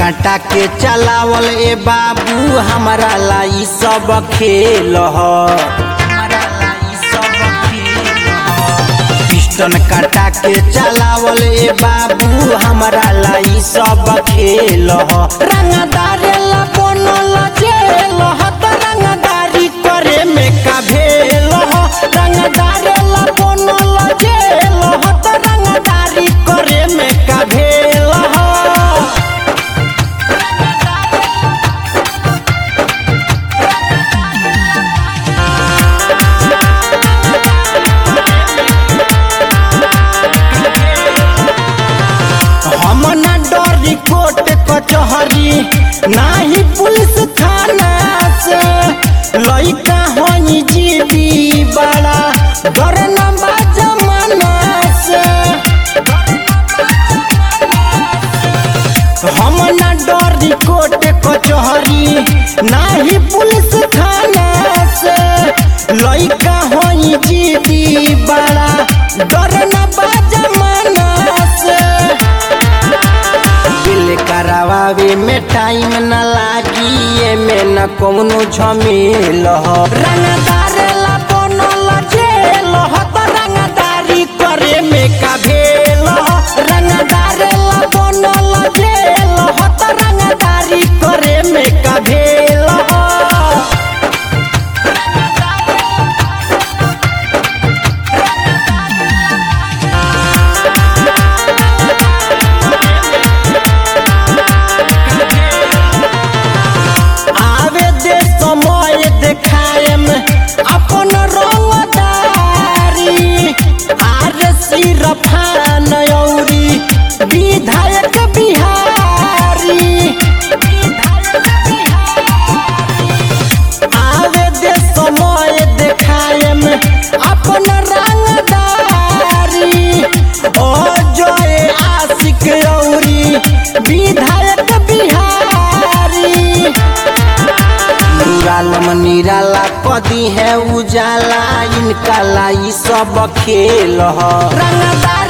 काटा के चलावल ए बाबू हमारा लाई सब खेल ह पिस्टन काटा के चलावल ए बाबू हमारा लाई सब खेल ह रंगदारे ला बनल जेल ह त रंगदारी करे में का भेल ह रंगदारे ला बनल जेल ह त रंगदारी करे में का भेल ह हम ना डरी कोर्ट कचहरी नाही पुलिस थाना से लइका होई जीबी बड़ा डर न बा जमाना से हम ना डरी कोर्ट कचहरी नाही पुलिस थाना से लइका होई जीबी बड़ा डर न बा जमाना से बिल करावे में टाइम न लागी एमे न कौनो झमेल ह रंगदार ला बनल जेल ह त रंगदारी करे में का भेल ह रंगदार ला बनल जेल ह त रंगदारी करे में का भेल ह आवे दे समय देखाएम अपन रंगदारी आर सिरफान औरी विधायक बिहारी आवे दे समय देखाएम अपन रंगदारी ओ जय आशिक औरी विधायक बिहारी निरालम निराला कदी है उजाला इनका लाई सब खेल ह रंगदार